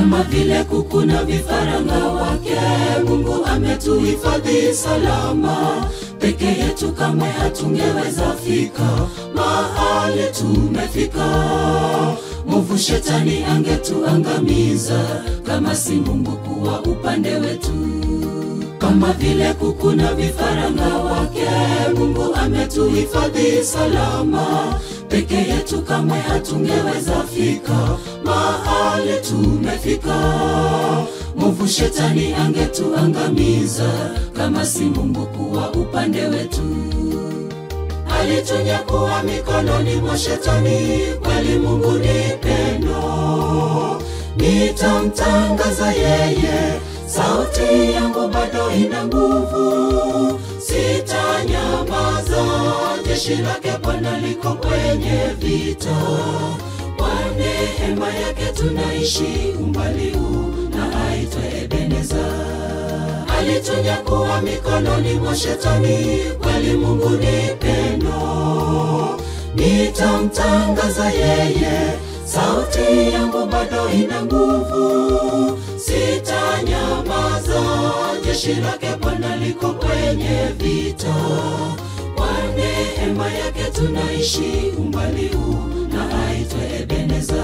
kama vile kuku na vifaranga wake. Mungu ametuhifadhi salama, peke yetu kamwe hatungeweza fika mahali tumefika. Mwovu shetani angetuangamiza kama si Mungu kuwa upande wetu kama vile kuku na vifaranga wake. Mungu ametuhifadhi salama, peke yetu kamwe hatungeweza fika mahali tumefika. Mwovu shetani angetuangamiza kama si Mungu kuwa upande wetu. Alitunyakua mikononi mwa shetani, kweli Mungu ni pendo. Nitamtangaza yeye sauti yangu bado ina nguvu, sitanyamaza. Jeshi lake Bwana liko kwenye vita, kwa neema yake tunaishi umbali huu na aitwe Ebeneza. Alitunyakua mikononi mwa shetani, kweli Mungu ni pendo. Nitamtangaza yeye, sauti yangu bado ina nguvu, sitanyamaza. Jeshi lake Bwana liko kwenye vita, kwa neema yake tunaishi umbali huu na aitwe Ebeneza.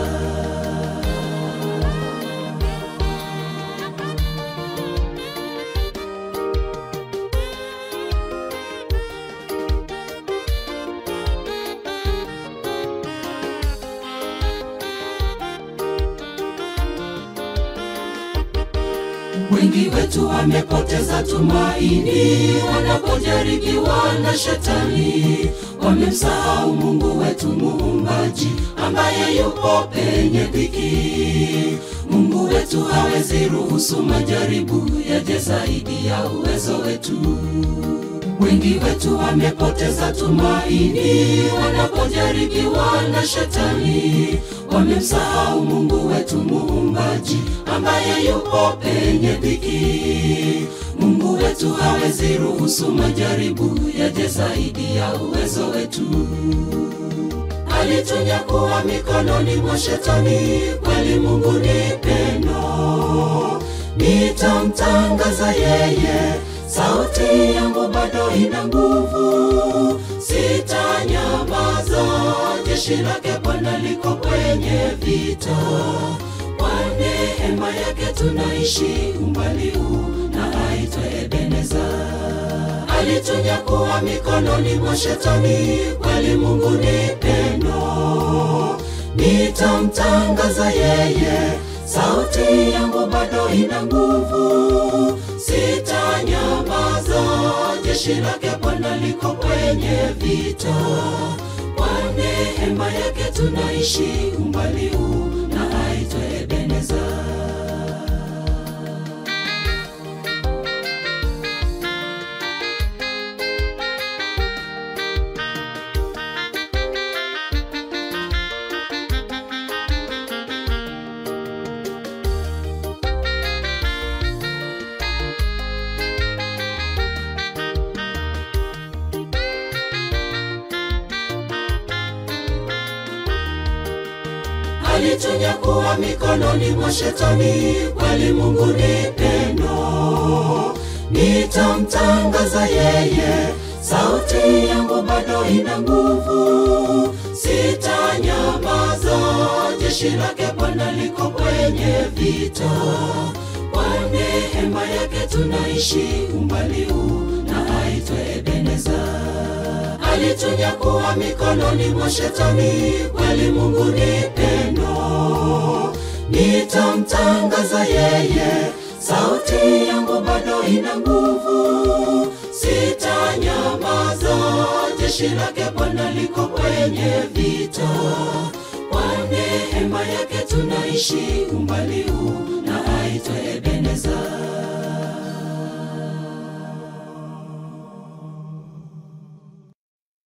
Wengi wetu wamepoteza tumaini wanapojaribiwa na shetani, wamemsahau Mungu wetu muumbaji ambaye yupo penye dhiki. Mungu wetu hawezi ruhusu majaribu yaje zaidi ya uwezo wetu. Wengi wetu wamepoteza tumaini wanapojaribiwa na shetani, wamemsahau Mungu wetu muumbaji ambaye yupo penye dhiki. Mungu wetu hawezi ruhusu majaribu yaje zaidi ya uwezo wetu. Alitunyakua mikononi mwa shetani, kweli Mungu ni pendo. Nitamtangaza yeye, sauti yangu bado ina nguvu, sitanyamaza. Jeshi lake Bwana liko kwenye vita, kwa neema yake tunaishi umbali huu na aitwe Ebeneza. Alitunyakua mikononi mwa shetani, kweli Mungu ni pendo. Nitamtangaza yeye, sauti yangu bado ina nguvu, sitanyamaza. Jeshi lake Bwana liko kwenye vita, kwa neema yake tunaishi umbali huu na aitwe Ebeneza. Alitunyakua mikononi mwa shetani, kweli Mungu ni pendo. Nitamtangaza yeye, sauti yangu bado ina nguvu, sitanyamaza. Jeshi lake Bwana liko kwenye vita, kwa neema yake tunaishi umbali huu na aitwe Ebeneza alitunyakua mikononi mwa shetani, kweli Mungu ni pendo. Nitamtangaza yeye, sauti yangu bado ina nguvu, sitanyamaza. Jeshi lake Bwana liko kwenye vita, kwa neema yake tunaishi umbali huu na aitwe Ebeneza.